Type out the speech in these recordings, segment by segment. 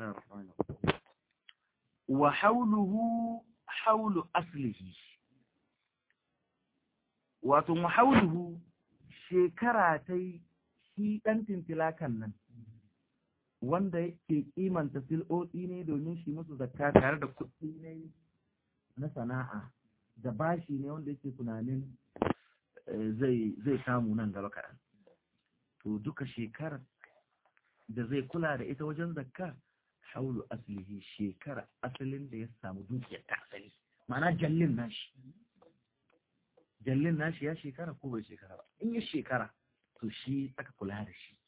الله الرحمن الرحيم وحوله حول أصله wato muhauluhu shekara ta shi ɗan tintilakan nan wanda ke kimanta sil'o'i ne domin shi musu zakka tare da kuɗi ne na sana'a da bashi ne wanda yake tunanin zai samu nan gaba kaɗan to duka shekarar da zai kula da ita wajen zakka haulu aslihi shekara asalin da ya samu dukiyar ta asali ma'ana jallin nashi jallin nashi ya shekara ko bai shekara ba in ya shekara to shi aka kula da shi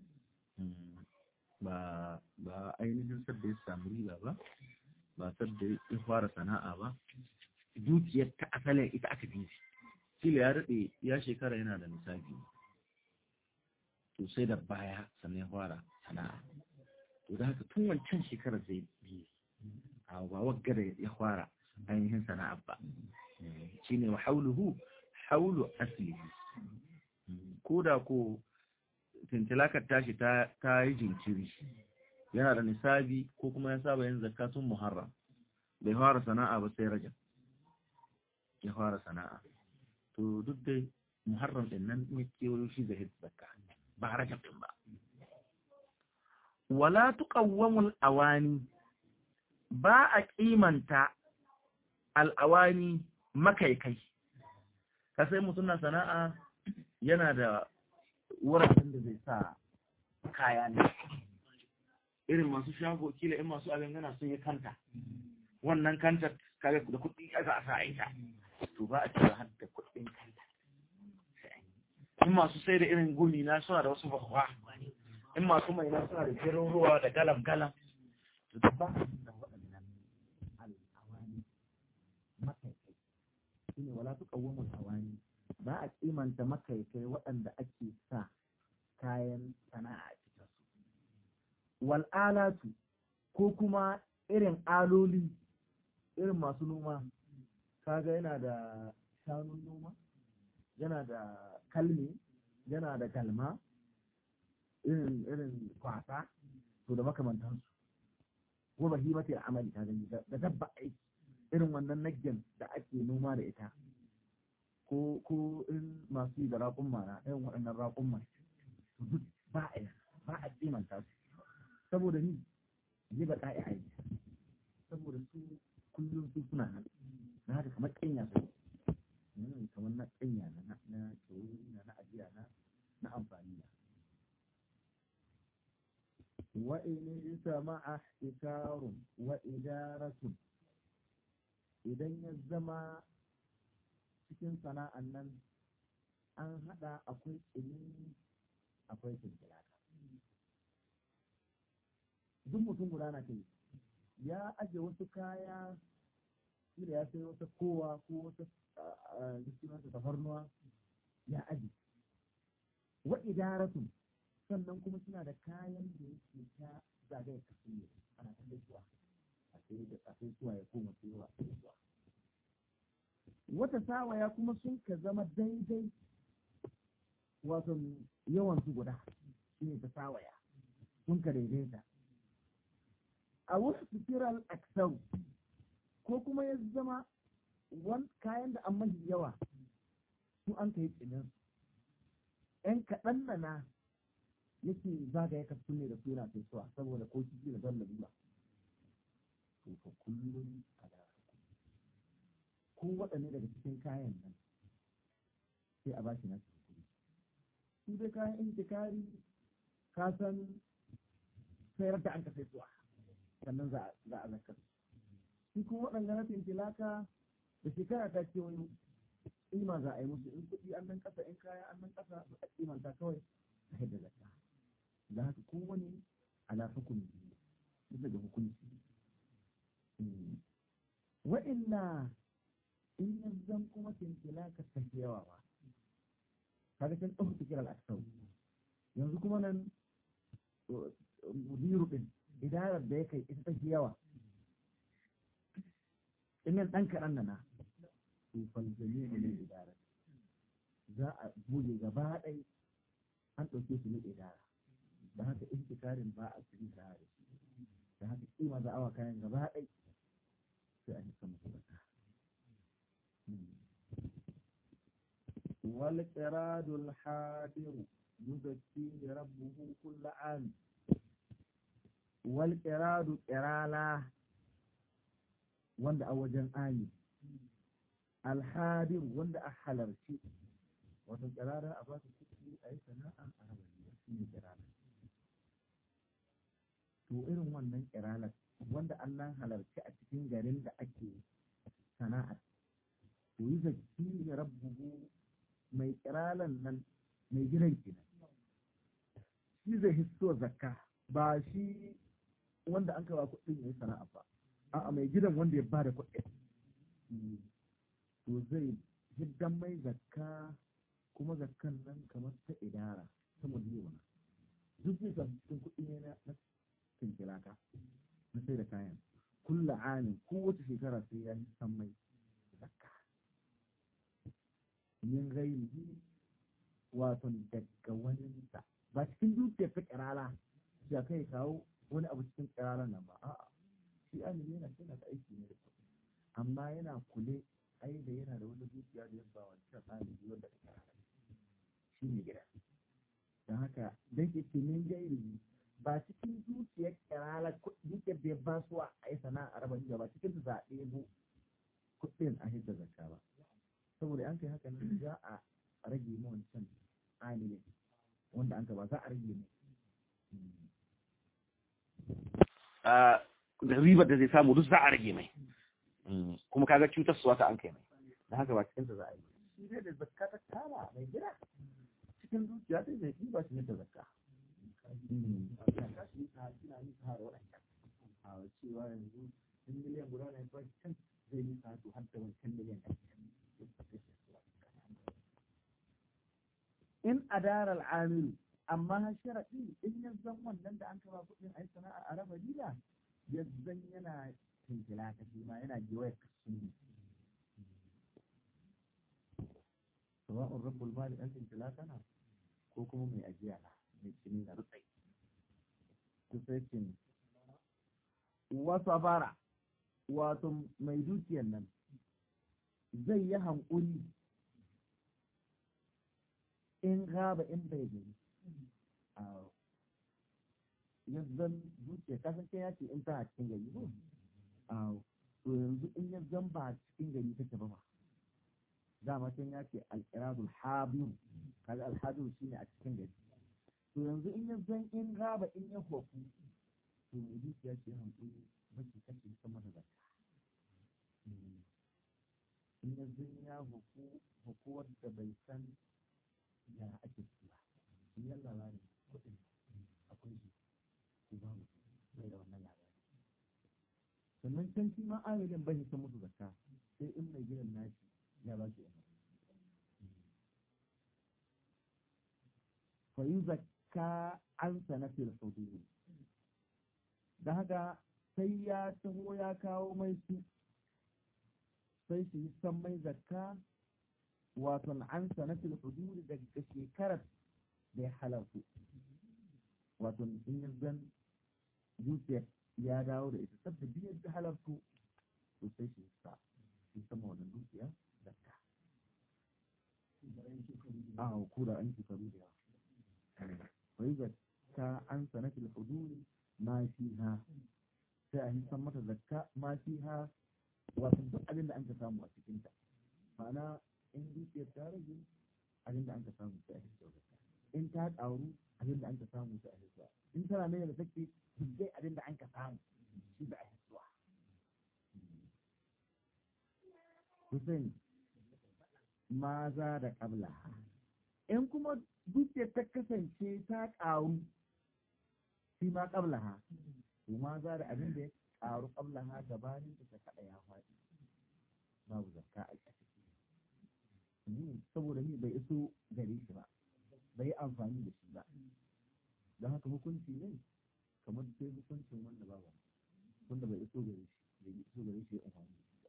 ba ba ainihin sadda ya samu riba ba ba sadda ya fara sana'a ba dukiyar ta asalin ita aka bi shi kila ya daɗe ya shekara yana da misali to sai da baya sannan ya fara sana'a to da haka tun wancan shekarar zai bi a ba wagga da ya fara ainihin sana'a ba shine wa hauluhu haulu aslihi ko da ko tintilakar tashi ta yi jinkiri yana da nisabi ko kuma ya saba yin zakatun muharram bai fara sana'a ba sai rajab ya fara sana'a to duk dai muharram din nan ne kewayo shi zahid zakka ba rajab din ba wala tuqawwamul awani ba a kimanta al'awani makaikai ka sai mutum na sana'a yana da wuraren da zai sa kaya ne irin masu shago kila in masu abin gana sun yi kanta wannan kanta kaga da kuɗi aka a sa ita to ba a cewa har da kuɗin kanta in masu sai da irin gumi na suna da wasu bakwa in masu mai na suna da jirin ruwa da galam galam to da ba da waɗannan al'awani makaikai shine wala tuqawwamul awani ba a kimanta makaikai waɗanda ake sa kayan sana'a a cikin su wal alatu ko kuma irin aloli irin masu noma kaga yana da shanun noma yana da kalmi yana da kalma irin irin kwasa to da makamantansu ko bahimati amali ta gani da dabba aiki irin wannan naggen da ake noma da ita ko ko in masu yi da raƙun mana irin waɗannan raƙun ma duk ba a ba a kimanta su saboda ni yi ba ƙa'i aiki saboda su kullum su suna nan na haka kamar ƙanya su ne kamar na ƙanya na na na na ajiya na na amfani na وإن اجتمع احتكار وإدارة idan ya zama cikin sana'an nan an haɗa akwai tsini akwai kintilaka duk mutum guda na kai ya aje wasu kaya da ya sai wata kowa ko wata jikinansa tafarnuwa ya aje wa idaratun sannan kuma suna da kayan da yake ta zagaya kasu ne ana ta gaisuwa a sai da a sai suwa ya koma tsayawa a gaisuwa wata sawaya kuma sun ka zama daidai wato yawan su guda shi ne ta sawaya sun ka daidaita a wasu fikiral aksau ko kuma ya zama kayan da an mahi yawa su an ka yi tsinin ‘yan kaɗan na na yake zagaya ka ne da suna sai suwa saboda ko kiki da don lalura to fa kullum a da ko waɗanne daga cikin kayan nan sai a bashi na kuɗi su dai kayan intikari ka san sayar da an ka sai suwa sannan za a zakar shi kuma waɗanda na tintilaka da shekara ta ce wani ima za a yi musu in kuɗi an nan ƙasa in kaya an nan ƙasa a kimanta kawai a yadda zakka da haka kowane ala hukumi bisa ga hukunci wa'illa in ya zan kuma kinkila ka tafi yawa ba kaga can ɗauka tikir al'aksau yanzu kuma nan mudiru ɗin idarar da ya kai ita tafi yawa in yan ɗan kaɗan na to falzami ne idarar za a buge gaba ɗai an ɗauke su ne idara da haka intikarin ba a cikin da shi da haka kima za awa kayan gaba ɗai sai a hisa musu zakka wal qiradul hadiru yuzakki rabbuhu kull am wal qiradu qirala wanda a wajen ami alhadir wanda a halarci wato kirara a ba su kuɗi a yi sana'a a rabariya shi ne kirara to irin wannan kiralar wanda an nan halarci a cikin garin da ake sana'a to yi zaki ya rabbuhu mai kiralan nan mai gidan kenan shi zai hisso zakka ba shi wanda an kawo kuɗin ya yi sana'a ba a'a mai gidan wanda ya ba da kuɗin to zai hiddan mai zakka kuma zakkan nan kamar ta idara ta miliyon duk zai samu cikin kuɗi ne na kinkilaka na sai da kayan kulla amin kowace shekara sai ya yi san mai zakka min gairihi wato daga waninsa ba cikin dukiyar ta kirala ya kai kawo wani abu cikin kiralan nan ba a'a shi amin yana tana ta aiki ne da kuɗi amma yana kule ai da yana da wani dukiya da yabba wancan ɗalibi wanda ta kira shi ne gida don haka dan ke ce min gairi ba cikin dukiyar kirala dukiyar da ya ba su a yi sana'a a raba ba cikin ta zaɓe bu kuɗin a hidda zakka ba saboda an kai haka nan za a rage mu wancan amilin wanda an ka ba za a rage mu da ribar da zai samu duk za a rage mai kuma kaga cutar suwa ta an kai mai da haka ba cikin ta za a yi shi dai da zakka ta kama mai gida cikin zuciya sai zai ɗiba shi ne da zakka zakka shi ta kina yi ta da waɗancan a cewa yanzu in miliyan guda ne ba can zai yi ta to har da wancan miliyan ɗan in adara al'amilu amma sharaɗi in ya zan wannan da an kama kuɗin ai sana'a a raba dila ya zan yana tinkila ka shi ma yana gewaya kasuni sawa'un rabbul mali ɗan tinkila kana ko kuma mai ajiya na mai cini na rutsai kusaikin wasa bara wato mai dukiyar nan zai yi hankuli in gaba in bai gani yanzan zuciya kasan ya ce in tana cikin gari ko to yanzu in ya zan ba cikin gari take ba dama can ya ce alƙiradul habir kaga alhabir shine a cikin gari to yanzu in ya zan in gaba in ya hofu to mai zuciya ce hankali baki kake sama da zakka in ya zan ya hofu hokuwar da bai san ya ake ciki ba shi yan labarin kuɗin akwai shi ko babu bai da wannan labari sannan can shi ma amilin bai san musu zakka sai in mai gidan nashi ya ba shi yana fa yi zakka an sanatil hudud da haka sai ya taho ya kawo mai su sai shi san mai zakka wato an sanatil hudud daga shekarar da ya halarku wato in ya zan zuciyar ya dawo da ita sabda biyar da halarku to sai shi sa shi sama wannan dukiya zakka a kura an shekaru da yawa wai zakka an sanatil hudud ma fiha sai a san mata zakka ma fiha wato duk abin da an ka samu a cikinta ma'ana in dukiyar ta rage abin da an ka samu sai a hissa zakka in ta ƙaru abin da an ka samu sai a hissa in tana mai da take duk abin da an ka samu shi da a hissuwa Hussein ma za da ƙabla in kuma dukiyar ta kasance ta ƙaru shi ma ƙabla ha to ma za da abin da ya ƙaru ƙabla ha gabanin da ta kaɗa ya faɗi babu zakka a ciki saboda ni bai iso gare shi ba bai yi amfani da shi ba don haka hukunci ne kamar sai hukuncin wanda ba wanda bai iso gare shi bai iso gare shi ya amfani da shi ba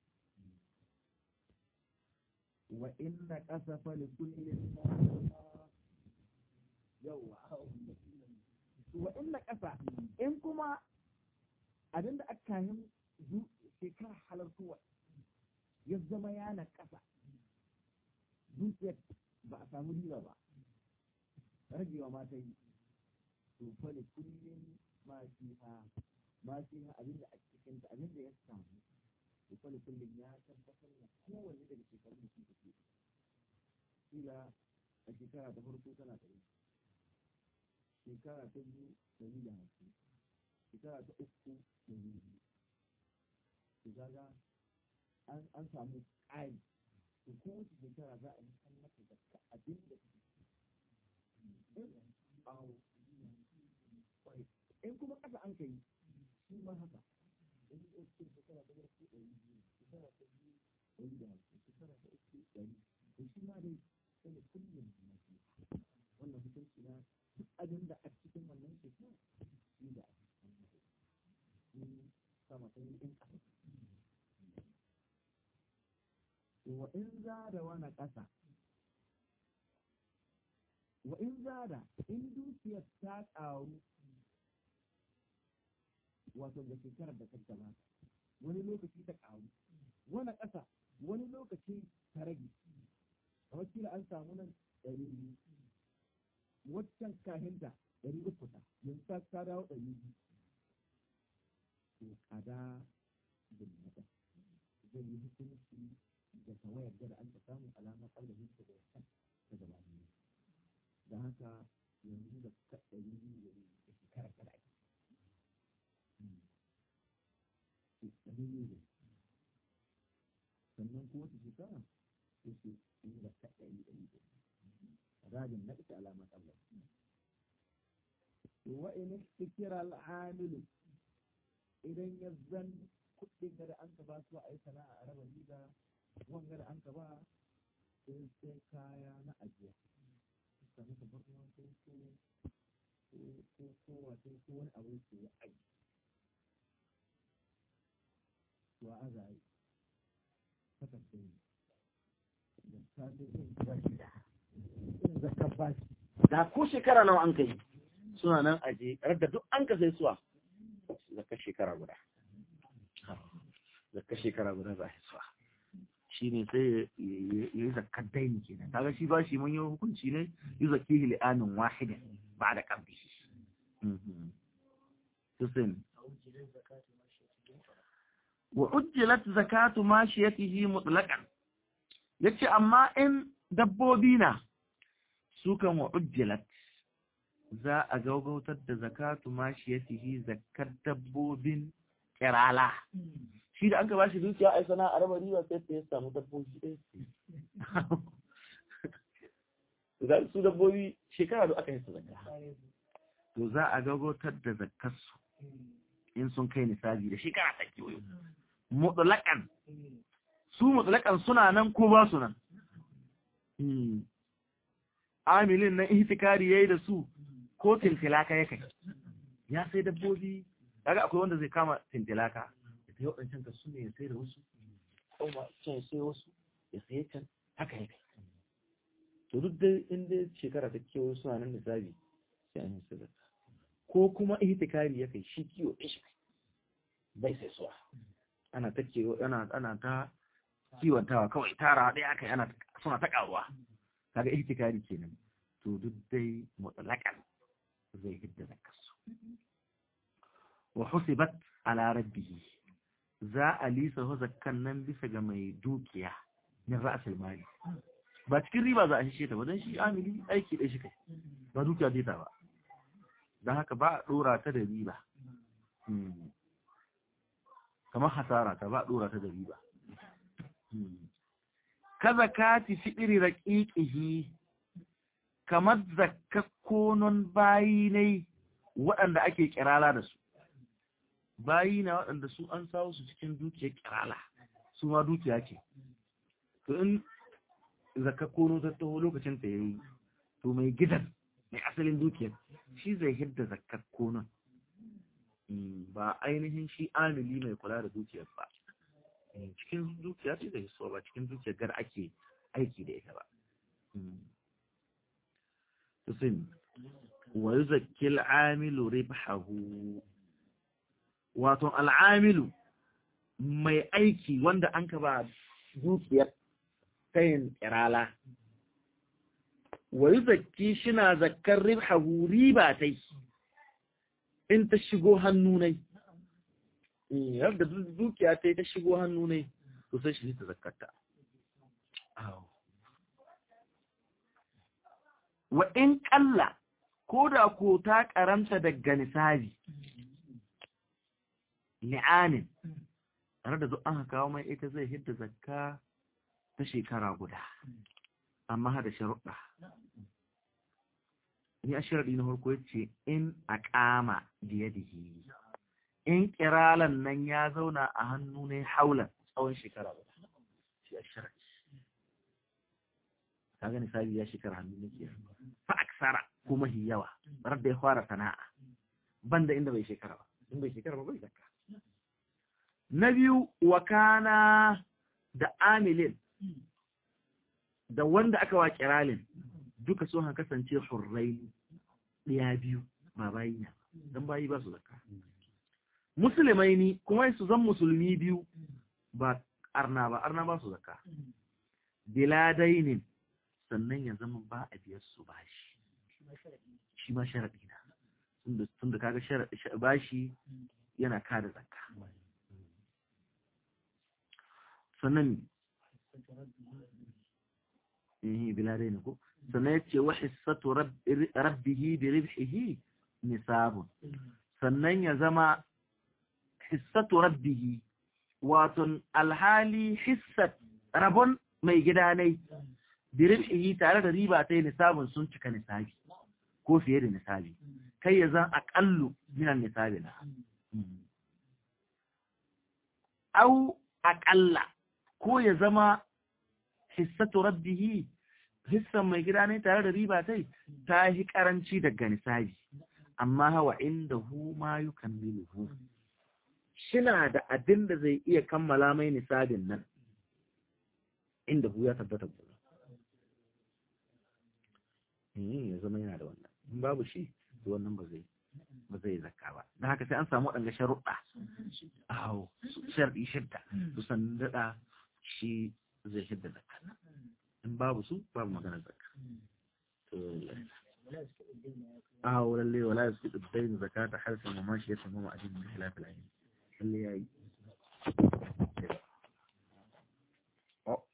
wa inna qasafa li kulli yawa wa inna qasa in kuma abin da aka kayan shekara halartowa ya zama yana ƙasa dukiyar ba a samu riba ba ragewa ma ta yi to fa da kullum ma shi ha ma shi ha abin da a cikin ta abin da ya samu to fa da kullum ya tabbatar da kowanne daga shekarun da suka ke kila a shekara ta farko tana ɗari shekara ta biyu ɗari da hamsin shekara ta uku ɗari biyu to kaga an samu ƙari to kowace shekara za a yi san mata da abin da in kuma ƙasa an kai shi ma haka in yi ɗauke shekara ta farko ɗari biyu shekara ta biyu ɗari da hamsin shekara ta uku ɗari to shi ma dai sai da kullum na shi wannan hukunci na duk abin da a cikin wannan shekara shi da a cikin sama ta yi in ƙasa wa in zada wani ƙasa wa in zada in dukiyar ta ƙaru wato da shekarar da ta gabata wani lokaci ta ƙaru wani ƙasa wani lokaci ta rage kamar kila an samu nan ɗari biyu waccan kahinta ɗari uku ta yanzu ta ta dawo ɗari biyu to kada bin nada zai yi hukunci da tawayar da an ta samu alamar ƙarfafin ta da kan ta gaba ne da haka yanzu da ka ɗari biyu da shekara kada ake ɗari biyu sannan ko wata shekara ko su yi da ka ɗari ɗari rajin na ita alamar Allah wa in istikira al'amilu idan ya zan kuɗin da an ka ba su a yi sana'a a raba riga wanga da an ka ba sai sai kaya na ajiya suka maka barna ko ko ko ko wato ko wani abu ke ya aji wa aza yi haka sai da ta sai irin bashi da irin zakar bashi da ko shekara nawa an kai suna nan aje da duk an ka sai suwa zakar shekara guda zakar shekara guda za a suwa shi ne sai ya yi zakar daini ke nan kaga shi ba shi mun yi hukunci ne yi zaki li'anin wahidin ba da ƙarfi Hussein wa ujjilat zakatu mashiyatihi mutlaqan yace amma in dabbobi na su kan wa ujjilat za a gaugautar da zakatu mashiyatihi zakar dabbobin kirala shi da an ka bashi dukiya ai sana a raba riba sai ta samu dabbobi ɗaya su dabbobi shekara da aka yi su zakka to za a gaugautar da zakkarsu in sun kai nisabi da shekara ta kewayo mutlaƙan su mutlaƙan suna nan ko ba su nan amilin na ihtikari yayi da su ko tintilaka ya kai ya sai dabbobi kaga akwai wanda zai kama tintilaka ya sai waɗancan ka su ne ya sai da wasu kuma can ya sai wasu ya sai can haka ya kai to duk dai inda shekara ta kewayo suna nan nisabi sai an yi sadaka ko kuma ihtikari ya kai shi kiwo ishi bai sai suwa ana ta kiwo ana ana ta kiwontawa kawai tara ɗaya aka yi ana suna ta ƙaruwa kaga ihtikari kenan to duk dai mutlaqan zai hidda zakarsu wa husibat ala rabbihi za a lisa zakkan nan bisa ga mai dukiya min ra'sul mali ba cikin riba za a shishe ta ba don shi amili aiki ɗaya shi kai ba dukiya zai ta ba don haka ba a ɗora ta da riba kamar hasara ta ba a ɗora ta da riba ka zakati fi'iri raƙiƙihi kamar zakakkonon bayi ne waɗanda ake kirala da su bayi na waɗanda su an sawo su cikin dukiyar kirala su ma dukiya ce to in zakakkono ta taho lokacin ta yayi to mai gidan mai asalin dukiyar shi zai hidda zakakkonon ba ainihin shi amili mai kula da dukiyar ba cikin dukiya ce da hisso ba cikin dukiyar gar ake aiki da ita ba tusin wa yuzakkil amilu ribhahu wato al'amilu mai aiki wanda an ka ba dukiyar kayan kirala wai zakki shina zakkar ribhahu riba tai in ta shigo hannu nai yadda dukiya ta ta shigo hannu nai to sai shi ta zakkarta wa in kalla ko da ko ta karanta daga nisabi li'anin tare da duk an kawo mai ita zai hidda zakka ta shekara guda amma hada sharuɗa ni a sharaɗi na farko yace in a ƙama biyadihi in kiralan nan ya zauna a hannu ne haulan tsawon shekara guda shi a sharaɗi kaga nisabi ya shekara hannu ne ke fa aksara kuma hi yawa bar da ya fara sana'a banda inda bai shekara ba in bai shekara ba bai zakka na biyu wakana da amilin da wanda aka wa kiralin duka sun han kasance hurrai ɗaya biyu ba bayi na don bayi ba su zakka musulmai ni kuma su zan musulmi biyu ba arna ba arna ba su zakka biladainin sannan ya zama ba a biyar su bashi shi ma sharaɗi na tun da kaga bashi yana kada zakka sannan eh biladai ne ko sannan ya ce wa hissatu rabbihi bi ribhihi nisabun sannan ya zama hissatu rabbihi waton alhali hissat rabon mai gidanai bi ribhihi tare da riba ta nisabun sun cika nisabi ko fiye da nisabi kai ya zan aƙallu minan nisabi na au aƙalla ko ya zama hissatu rabbihi hissan mai gida ne tare da riba tai ta yi karanci daga nisabi amma hawa inda hu ma yukammiluhu shina da abin da zai iya kammala mai nisabin nan inda hu ya tabbata gona ya zama yana da wannan in babu shi to wannan ba zai ba zai zakka ba don haka sai an samu waɗanda sharuɗa awo sharɗi shidda su san daɗa shi zai shidda zakka in babu su babu magana zakka awo lalle wala ya fi ɗuddain zakka ta harfin mamashi ya samu ma'ajin da hilafin ayin lalle ya yi